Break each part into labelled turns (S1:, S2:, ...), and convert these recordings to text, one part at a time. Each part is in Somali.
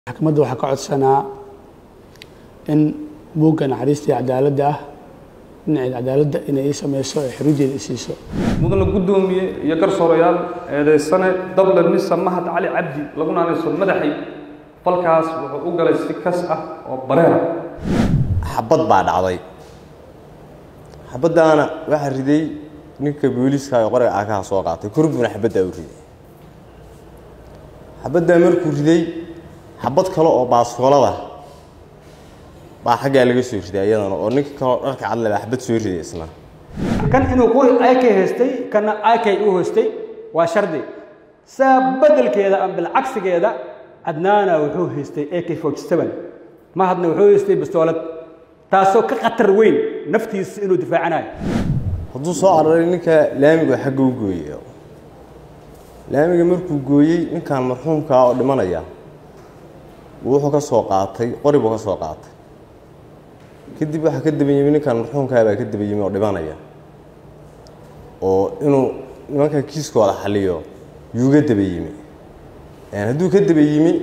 S1: maxkamadda waxaa ka codsanaa in buugga naxariista iyo cadaaladda ah dhinaceeda cadaaladda inay ii sameyso ee xuruujeeda i siiso
S2: mudana guddoomiye iyo garsoorayaal eedaysane dable mise mahad cali cabdi lagu naanayso madaxay falkaas wuxuu u galay si kas ah oo bareera
S3: xabad baa dhacday xabaddaana waxaa riday ninka booliiska ee qoriga aakaha soo qaatay korbuna xabaddaa u riday xabaddaa markuu riday xabad kale oo baaskoolada baa xaggaa laga soo riday iyadana oo ninka kaleo dharka cadle baa xabad soo riday isna
S4: kan inuu qori ak haystay kana ak u haystay waa shardi saa bedelkeeda ama bilcagsigeeda adnaana wuxuu haystay ak mahadna wuxuu haystay bastoolad taasoo ka khatar weyn naftiisa inuu difaacanayo
S3: hadduu soo araray ninka laamiga xagga u gooyey laamiga markuu gooyey ninkan marxuumkaa oo dhimanaya wuxuu ka soo qaatay qori buu ka soo qaatay kadib waxaa ka daba yimi ninkan marxuumkaa baa ka daba yimi oo dhimanaya oo inuu nimanka kiiskooda xaliyo yuuga daba yimi hadduu ka daba yimi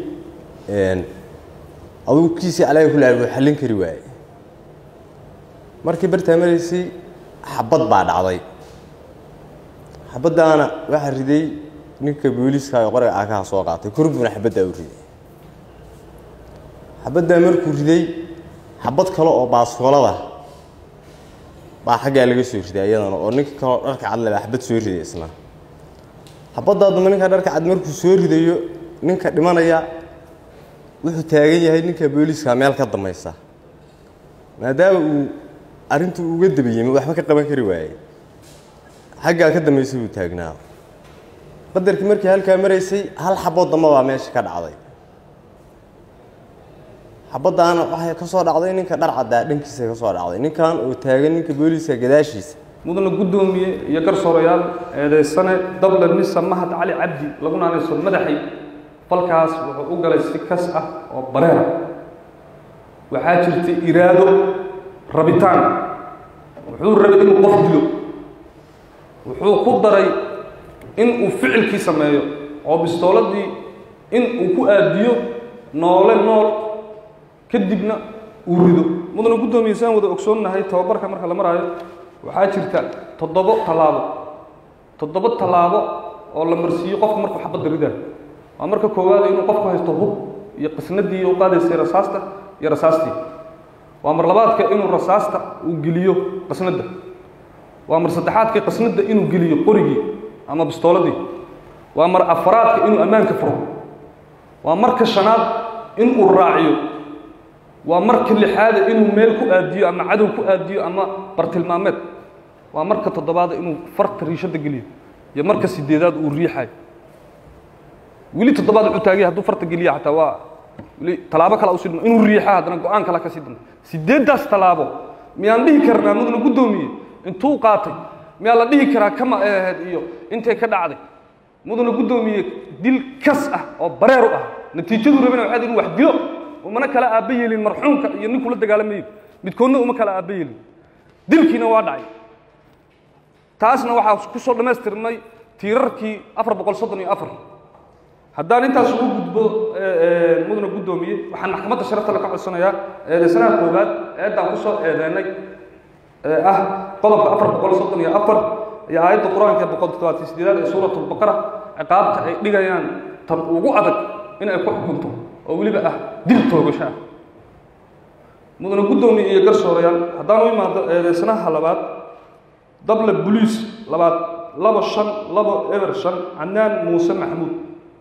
S3: adugu kiisii calaaga ku laal wuu xallin kari waaye markii bartaa maraysay xabad baa dhacday xabaddaana waxaa riday ninka booliiska ee qoriga aakaha soo qaatay korbuna xabaddaa u riday xabaddaa markuu riday xabad kale oo baaskoolada baa xaggaa laga soo riday iyadana oo ninka kaleo dharka cadle baa xabad soo riday isna xabaddaa damba ninka dharka cad markuu soo ridayo ninka dhimanaya wuxuu taagan yahay ninka booliiska meel ka dambaysa maadaama uu arrintu uga daba yimi waxba ka qaban kari waayey xaggaa ka dambaysa buu taagnaa qadarkii markii halkaa maraysay hal xabood damba baa meesha ka dhacday xabaddaana waxay ka soo dhacday ninka dhar caddaa dhankiisa ka soo dhacday ninkan oo taagan ninka booliiska gadaashiisa
S2: mudana guddoomiye iyo garsoorayaal eedaysane dable mise mahad cali cabdi lagu naanayso madaxay falkaas wuxuu u galay si kas ah oo bareera waxaa jirtay iraado rabitaan wuxuu rabay inuu qof dilo wuxuu ku daray in uu ficilkii sameeyo oo bistooladii in uu ku aadiyo noole nool kadibna uu rido mudana guddoomiye saan wada ogsoonnahay tababarka marka la maraayo waxaa jirta toddobo tallaabo toddobo tallaabo oo la marsiiyo qofka markuu xabadda ridayo waa marka koowaad inuu qofku haysto hub iyo qisnadii u qaadaysay rasaasta iyo rasaastii waa mar labaadka inuu rasaasta uu geliyo qisnadda waa mar saddexaadka qisnadda inuu geliyo qorigii ama bistooladii waa mar afaraadka inuu ammaanka furo waa marka shanaad inuu raaciyo waa marka lixaada inuu meel ku aadiyo ama cadow ku aadiyo ama bartilmaameed waa marka toddobaada inuu farta riishadda geliyo iyo marka sideedaad uu riixayo weli toddobaad wuxuu taagay hadduu farta geliya xataa waa weli tallaabo kale usii dhimo inuu riixa haddana go-aan kale ka sii damba sideeddaas tallaabo miyaan dhihi karnaa mudana guddoomiye intuu qaatay miyaa la dhihi karaa kama ay ahayd iyo intay ka dhacday mudana guddoomiye dil kas ah oo bareer u ah natiijadu rabana waxaad inuu wax dilo umana kala aabba yeelin marxuumka iyo ninkuu la dagaalamayo midkoodna uma kala aabba yeelin dilkiina waa dhacay taasna waxaa ku soo dhammaystirmay tiirarkii afar boqol soddon iyo afar haddaan intaas ugu gudbo mudana guddoomiye waxaan maxkamadda sharafta le ka codsanayaa eedaysanaha koowaad eeddaan kusoo eedeynay ee ah qodobka afar boqol soddon iyo afar iyo aayadda qur-aanka ee boqol toddobaatan sideedaad ee suuratulbaqara ciqaabta ay dhigayaan tan ugu adag in ay ku xukunto oo weliba ah dil toogasho ah mudana guddoomiye iyo garsoorayaal haddaan u imaado eedaysanaha labaad dable boliis labaad labo shan labo eber shan canaan muuse maxamuud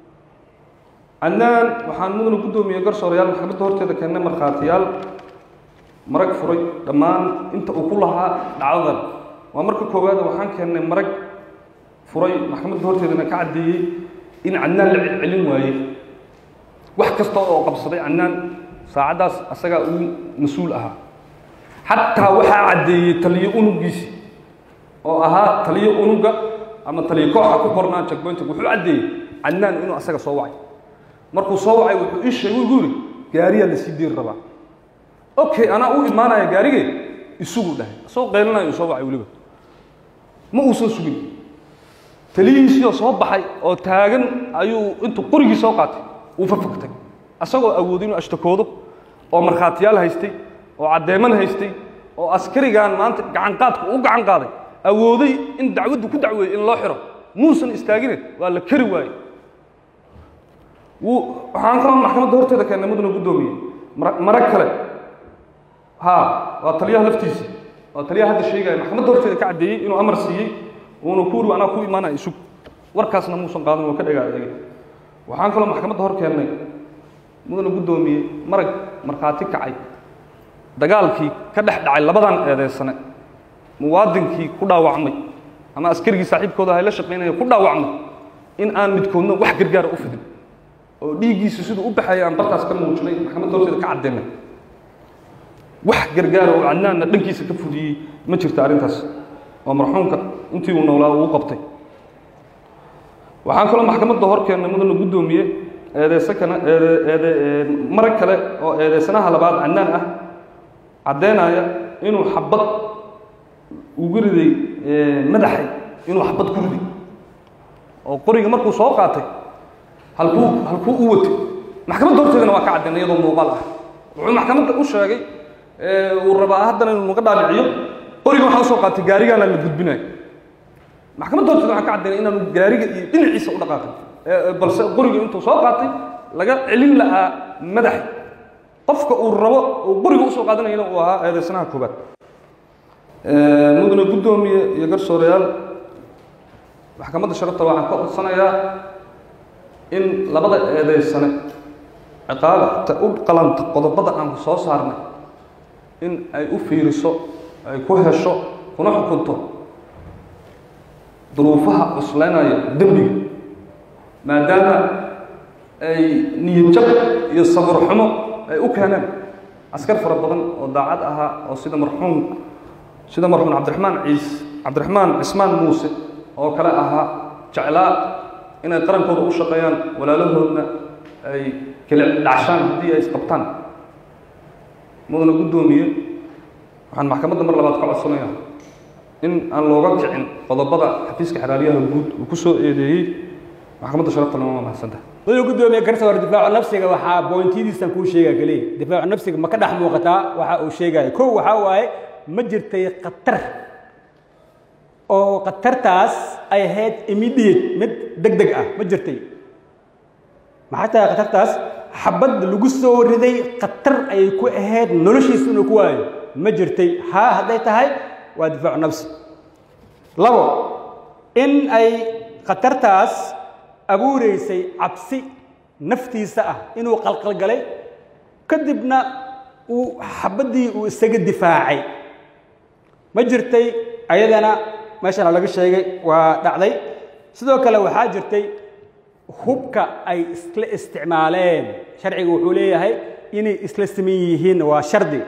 S2: cannaan waxaan mudana guddoomiye garsoorayaal maxkamadda horteeda keennay markhaatiyaal marag furay dhammaan inta uu ku lahaa dhacdadan waa marka koowaada waxaan keennay marag furay maxkamadda horteedana ka caddeeyey in cannaan la celcelin waayey wax kasta oo qabsaday cannaan saacaddaas asagaa uu mas-uul ahaa xataa waxaa caddeeyey taliyo unugiisii oo ahaa taliyo unuga ama taliyo kooxa ku qornaa jagboynta wuxuu caddeeyey cannaan inuu asaga soo wacay markuu soo wacay wuxuu ii sheegay igu yidhi gaariyaa lasii deeri rabaa okay anaa u imaanaya gaarigee isugu dhahay asagoo qaylinayo soo wacay weliba ma uusan sugin taliyihiisiioo soo baxay oo taagan ayuu intuu qorigii soo qaatay uu fafaktay asagoo awoodo inuu ashtakoodo oo markhaatiyaal haystay oo caddeeman haystay oo askarigan maanta gacanqaadka u gacan qaaday awooday in dacwaddu ku dacweeyey in loo xiro muusan istaagine waa la kari waayey wuu waxaan kaloo maxkamadda horteeda keennay mudana guddoomiye mara- marag kale ha waa taliyaha laftiisa waa taliyaha hadda sheegaya maxkamadda horteeda ka caddeeyey inuu amar siiyey uuna ku uri anaa ku imaanaya isug warkaasna muusan qaadan waa ka dhagaa adeegay waxaan kaloo maxkamadda hor keennay mudana guddoomiye marag markhaati kacay dagaalkii ka dhex dhacay labadan eedeysane muwaadinkii ku dhaawacmay ama askarigii saaxiibkooda ahay la shaqaynaya ku dhaawacmay in aan midkoodna wax gargaara u fidin oo dhiiggiisu siduu u baxaya aan bartaas ka muujinay maxkamadda horteeda ka caddeynay wax gargaara oo cadnaanna dhankiisa ka fudiyey ma jirto arrintaas oo marxuumka intii uu noolaa uu qabtay waxaan kaloo maxkamadda hor keennay mudana guddoomiye eedeyse kana eede eede marag kale oo eedeysanaha labaad cadnaan ah caddeynaya inuu xabad ugu riday madaxay inuu xabad ku riday oo qoriga markuu soo qaatay halkuu halkuu u watay maxkamadda horteedana waa ka caddeynay iyadoo muuqaal ah wuxuu maxkamadda u sheegay uu rabaa haddana inuu naga dhaadhiciyo qoriga waxaa usoo qaatay gaarigaana la gudbinayo maxkamadda horteeda waxaan ka caddeynay inaanu gaariga iyo dhinaciisa u dhaqaaqin balse qoriga intuu soo qaatay laga celin lahaa madaxa qofka uu rabo uu qoriga usoo qaadanayana uu ahaa eedeysanaha koobaad mudane guddoomiye iyo garsoorayaal maxkamadda sharafta waxaan ka codsanayaa in labada eedeysane ciqaabta u qalanta qodobada aan soo saarnay in ay u fiiriso ay ku hesho kuna xukunto duruufaha cuslaynaya dembiga maadaama ay niyadjab iyo sabir xumo ay u keeneen askar fara badan oo daacad ahaa oo sida marxuum sida marxuum cabdiraxmaan ciis cabdiraxmaan cismaan muuse oo kale ahaa jeclaa inay qarankooda u shaqeeyaan walaalahoodna ay kala dhacshaan haddii ay isqabtaan mudana guddoomiye waxaan maxkamadda mar labaad ka codsanayaa in aan looga kicin qodobada xafiiska xeraaliyaha guud uu ku soo eedeeyey maxkamadda sharaftana waa mahadsantahay
S4: mudane guddoomiye garsoor difaacu nafsiga waxaa boontiyadiisan kuu sheegaya keliya difaacu nafsiga ma ka dhex muuqataa waxa uu sheegaya kow waxaa waaye ma jirtay khatar oo khatartaas ay ahayd immediate mid deg deg ah ma jirtay maxay tahay khatartaas xabad lagu soo riday khatar ayay ku ahayd noloshiisa inuu ku waayo ma jirtay haa hadday tahay waa difaacu nafsi labo in ay khatartaas abuureysay cabsi naftiisa ah inuu qalqalgalay kadibna uu xabaddii uu isaga difaacay ma jirtay ayadana meeshana laga sheegay waa dhacday sidoo kale waxaa jirtay hubka ay isla isticmaaleen sharciga wuxuu leeyahay inay isla siman yihiin waa shardi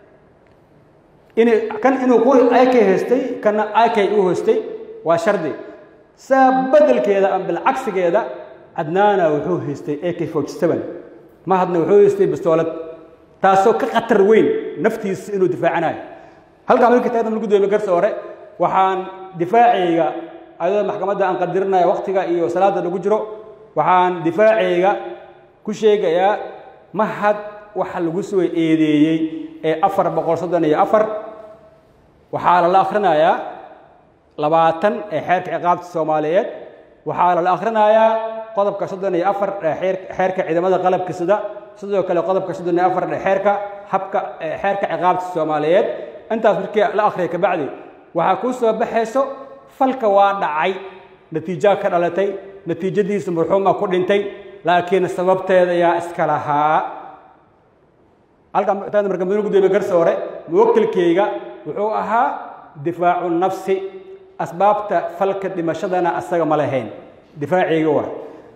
S4: inay kan inuu qori ik haystay kana ik u haystay waa shardi saa bedelkeeda ama bilcagsigeeda adnaana wuxuu haystay ak forty seven mahadna wuxuu haystay bistoolad taasoo ka khatar weyn naftiisa inuu difaacanayo halkaa markii taagna lagu doomiye garsoore waxaan difaacayga ayadoo maxkamadda aan qadirinayo waktiga iyo salaada lagu jiro waxaan difaacayga ku sheegayaa mahad waxa lagu soo eedeeyey ee afar boqol soddon iyo afar waxaa lala akhrinayaa labaatan ee xeerka ciqaabta soomaaliyeed waxaa lala akhrinayaa qodobka soddon iyo afar ee xeer xeerka ciidamada qalabka sida sidoo kale qodobka soddon iyo afar ee xeerka habka ee xeerka ciqaabta soomaaliyeed intaas markii la akhriya kabacdi waxaa kuu soo baxayso falka waa dhacay natiijaa ka dhalatay natiijadiisa marxuuma ku dhintay laakiin sababteeda yaa iska lahaa halkan taana marka mudane gudoomiye garsoore muwakilkayga wuxuu ahaa difaacu nafsi asbaabta falka dhimashadana asaga ma lahayn difaacayga waa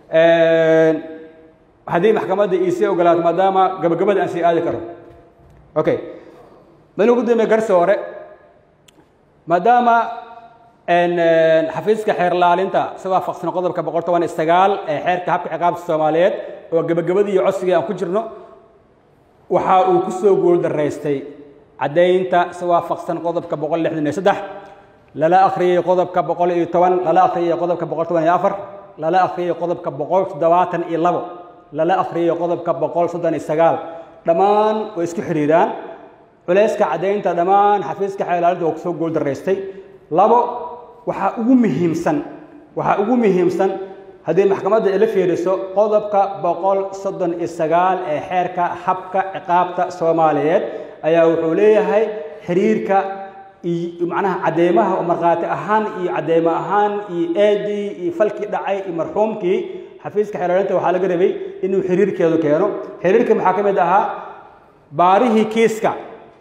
S4: haddii maxkamadda iisii ogolaato maadaama gabagabada aan sii aadi karo okay mudane gudoomiye garsoore maadaama xafiiska xeer laalinta si waafaqsan qodobka boqol toban iyo sagaal ee xeerka habka ciqaabta soomaaliyeed oo gebagabadii iyo codsigii aan ku jirno waxa uu ku soo guuldaraystay caddaynta si waafaqsan qodobka boqol lixdan iyo saddex lala akhriyey qodobka boqol iyo toban lala akhriyey qodobka boqol toban iyo afar lala akhriyey qodobka boqol toddobaatan iyo labo lala akhriyo qodobka boqol soddon iyo sagaal dhammaan way isku xidhiiraan culayska caddaynta dhammaan xafiiska xeelaalinta waa kusoo guuldaraystay labo waxaa ugu muhiimsan waxaa ugu muhiimsan haddii maxkamadda ila fiiriso qodobka boqol soddon iyo sagaal ee xeerka habka ciqaabta soomaaliyeed ayaa wuxuu leeyahay xiriirka iyo macnaha cadeymaha oo markhaati ahaan iyo cadeymo ahaan iyo eedii iyo falkii dhacay iyo marxuumkii xafiiska xeelaalinta waxaa laga rabay inuu xiriirkeedu keeno xiriirka maxaa ka mid ahaa baarihii kiiska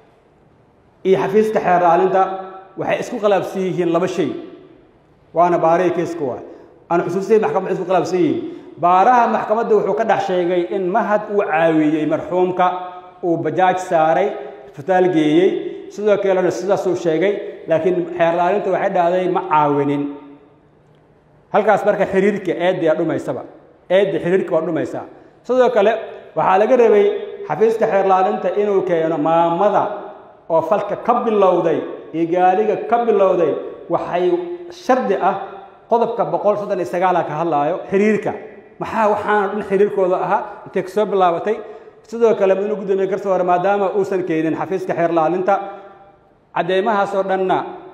S4: iyo xafiiska xeelaalinta waxay isku khilaafsan yihiin laba shay waana baarihii kiiska waay aan xusuusiyay maxkamadda isku khilaafsan yihiin baaraha maxkamadda wuxuu ka dhex sheegay in mahad uu caawiyey marxuumka uu bajaaj saaray isbitaal geeyey sidoo kalena sidaasuu sheegay laakiin xeerlaalinta waxay dhahday ma caawinin halkaas marka xiriirka eeddaa dhumaysaba eedda xiriirka waa dhumaysaa sidoo kale waxaa laga rabay xafiiska xeerlaalinta inuu keeno maamada oo falka ka bilowday iyo gaaliga ka bilowday waxay shardi ah qodobka boqol soddon iyo sagaala ka hadlaayo xiriirka maxaa waxaana dhan xiriirkooda ahaa intay kasoo bilaabatay sidoo kale mudane gudoomiye garsoore maadaama uusan keenin xafiiska xeerlaalinta cadeymahaasoo dhanna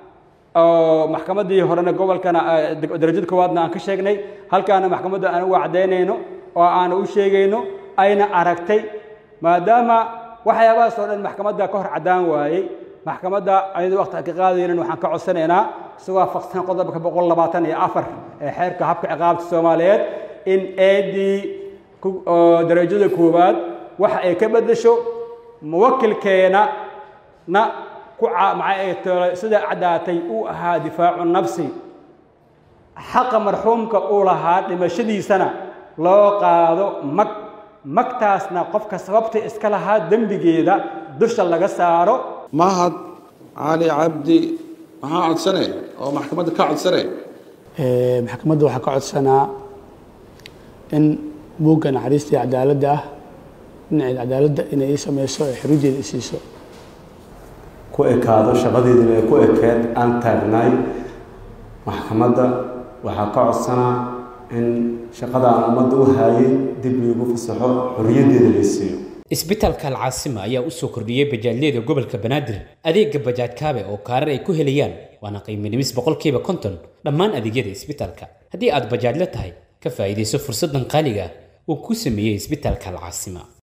S4: oo maxkamaddii horena gobolkana darajada koowaadna aan ka sheegnay halkaana maxkamadda aan uga cadaynayno oo aan u sheegayno ayna aragtay maadaama waxyaabahaasoo dhan maxkamadda ka hor caddaan waayey maxkamadda ayadu waqti ka qaadaynan waxaan ka codsanaynaa si waafaqsan qodobka boqol labaatan iyo afar ee xeerka habka ciqaabta soomaaliyeed in eedii darajada koowaad waxa ay ka beddesho muwakilkeena na ku sida caddaatay uu ahaa difaacu nafsi xaqa marxuumka uu lahaa dhimashadiisana loo qaado mag magtaasna qofka sababta iska lahaa dembigeeda dusha laga saaro
S5: mahad cali cabdi maxaa codsane oo maxkamadda ka codsane
S1: maxkamadda waxaa ka codsanaa in buugga naxariistii cadaaladda ah dhinaceed cadaaladda inay ii sameyso ee xuruujeeda i siiso
S6: ku ekaado shaqadeedina ay ku ekeed aan taagnaay maxkamadda waxaa ka codsanaa in shaqada aan ummadda u haayay dib liigu fasaxo xorriyaddeeda lay siiyo
S7: isbitaalka alcaasima ayaa u soo kordhiyey bajaajyada gobolka banaadir adeega bajaaj kaabe oo kaarar ay ku helayaan waana qiimo dhimis boqolkiiba konton dhammaan adeegyada isbitaalka haddii aad bajaajla tahay ka faa'iidayso fursaddan qaaliga ah uu ku sameeyey isbitaalka alcaasima